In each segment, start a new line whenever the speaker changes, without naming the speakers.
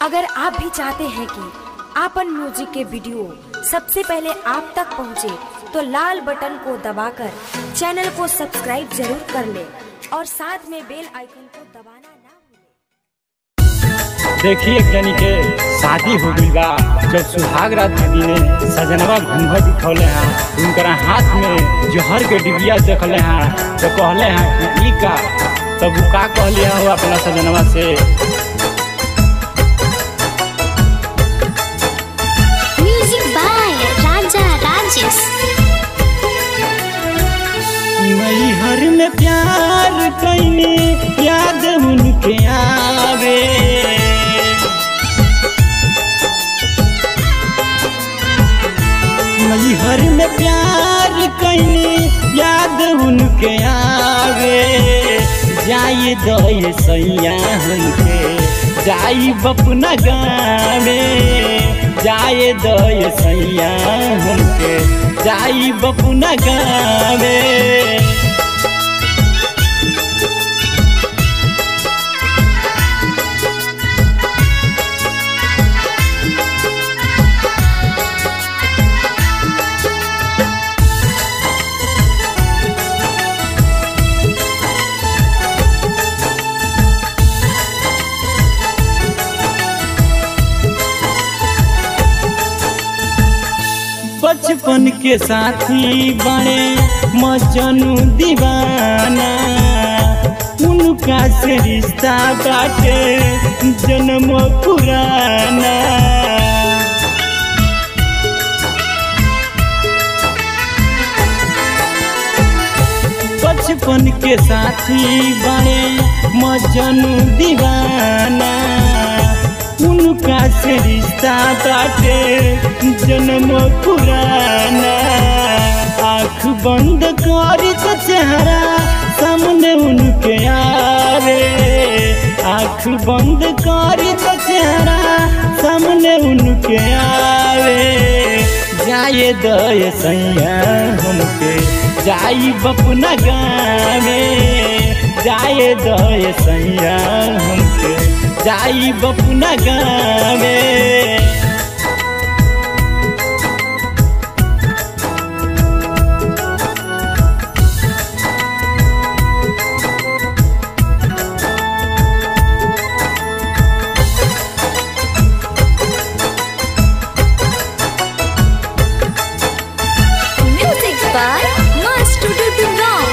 अगर आप भी चाहते हैं कि आपन म्यूजिक के वीडियो सबसे पहले आप तक पहुंचे, तो लाल बटन को दबाकर चैनल को सब्सक्राइब जरूर कर ले और साथ में बेल आइकन को दबाना ना भूलें।
देखिए एक जनी के शादी हो गई बा जब सुहाग रात के दिने सजनवा घूंघट उठौले हैं उनकर हाथ में जहर के डिबिया देखले हैं तो कहले हैं कि ई का तब उ का कहले हैं वो अपना सजनवा से
म्यूजिक बाय राजा राजेश
मैहर में प्यार कैनी याद उनके आवे मैहर में प्यार कैनी याद उनके आवे जाए दय सैया हमके जाई बपना गावे जाए दय सैया हमके जाई बपना गावे बचपन के साथी बने मजनू दीवाना उनका से रिश्ता बाटे जन्म पुराना बचपन के साथी बने मजनू दीवाना उनका से रिश्ता बाटे जन्म पुराना आँख बंद करी तो चेहरा सामने उनके आवे आँख बंद करी तो चेहरा सामने उनके आवे जाए दय सैया हमके जाई बपना गावे जाए दय सैया हमके जाई बपना गावे
म्यूजिक बाय मास्टर दुर्गा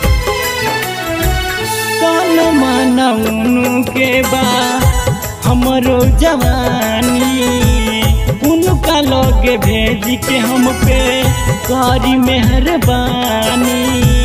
कौन माना उनके बा हमरो जवानी उनका लोगे भेज के हम पे करी मेहरबानी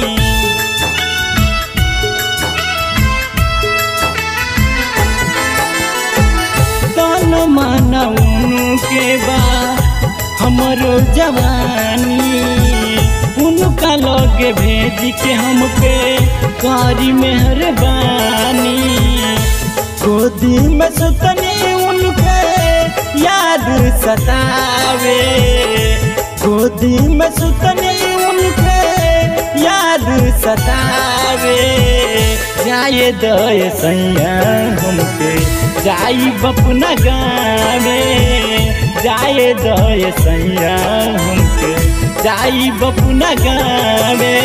कौन माना उनके बा हमरो जवानी उनका लोगे भेज के हम पे करी मेहरबानी गोदी में सुतनी उनके याद सतावे गोदी में सुतनी उनके याद सतावे जाए दय सैया हमके जाई बपना गावे जाए दय सैया हमके जाई बपना गावे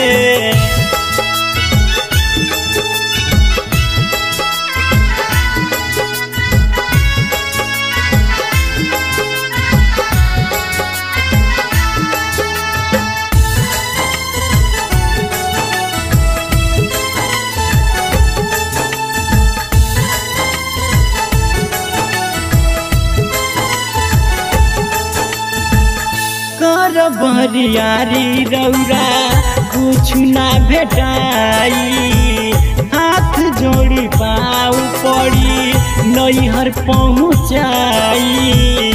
कर बरियारी रौरा कुछ ना भेटाई हाथ जोड़ी पाऊ पड़ी नैहर पहुँचाई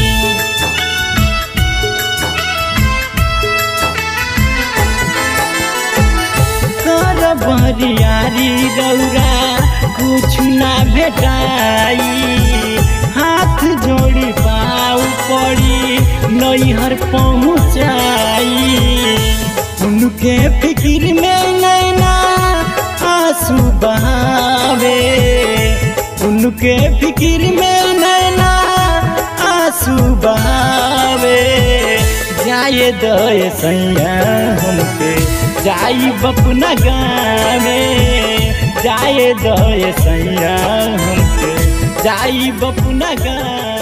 कर बरियारी रौरा कुछ ना भेटाई हाथ जोड़ी पाऊ पड़ी नैहर पहुँचाई उनके फिक्र में नैना आंसू बहावे उनके फिक्र में नैना आंसू बहावे जाए दय सैया हमके जाई बपना गावे जाए दय सैया हमके जाई बपना गावे